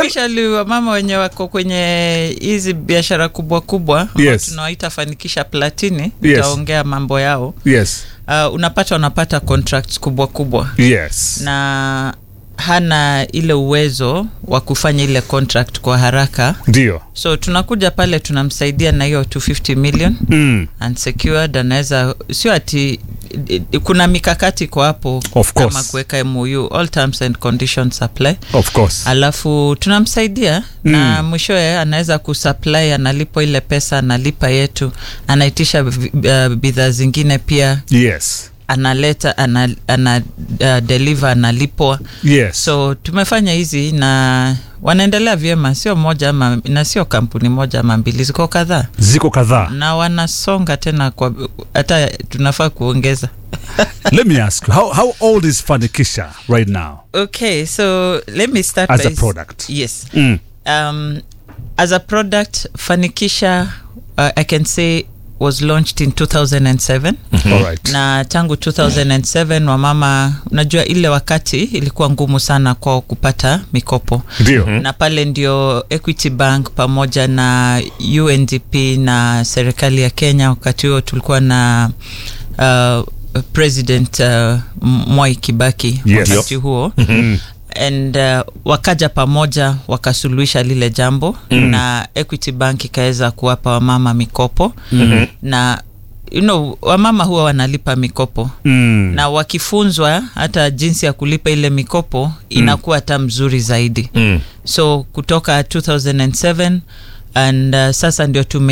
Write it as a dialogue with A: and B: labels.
A: especially wamama wenye wako kwenye hizi biashara kubwa kubwa ambao
B: Yes.
A: tunawaita fanikisha platini
B: Yes.
A: nitaongea mambo yao
B: yes
A: uh, unapata wanapata contracts kubwa kubwa
B: yes
A: na hana ile uwezo wa kufanya ile contract kwa haraka
B: ndio
A: so tunakuja pale tunamsaidia na hiyo 250 million
B: mm.
A: unsecured anaweza sio ati i- i- kuna mikakati kwa hapo
B: Of
A: kama
B: course.
A: kuweka MOU all terms and conditions apply
B: of course
A: alafu tunamsaidia
B: Mm.
A: na mwishowe anaweza kusupply analipo ile pesa analipa yetu anaitisha vi- uh, bidhaa zingine pia
B: yes
A: analeta ana, ana uh, deliver analipwa
B: yes
A: so tumefanya hizi na wanaendelea vyema sio moja ama na sio kampuni moja ama mbili ziko kadhaa
B: ziko kadhaa
A: na wanasonga tena kwa hata tunafaa kuongeza
B: let me ask you how, how old is fanikisha right now
A: okay so let me start
B: As
A: by
B: a product.
A: yes
B: mm.
A: um, as a product fanikisha uh, i can say was launched in 2007
B: all right
A: na tangu 2007 wamama unajua ile wakati ilikuwa ngumu sana kwao kupata mikopo
B: ndio
A: na pale ndio equity bank pamoja na undp na serikali ya kenya wakati huo tulikuwa na uh, president uh, mwai kibaki
B: Yes.
A: wakati huo and uh, wakaja pamoja wakasuluhisha lile jambo mm. na equity bank ikaweza kuwapa wamama mikopo mm-hmm. na you know, wamama huwa wanalipa mikopo
B: mm.
A: na wakifunzwa hata jinsi ya kulipa ile mikopo inakuwa hata mzuri zaidi
C: Mm.
A: so kutoka 2007 and uh, sasa ndio tume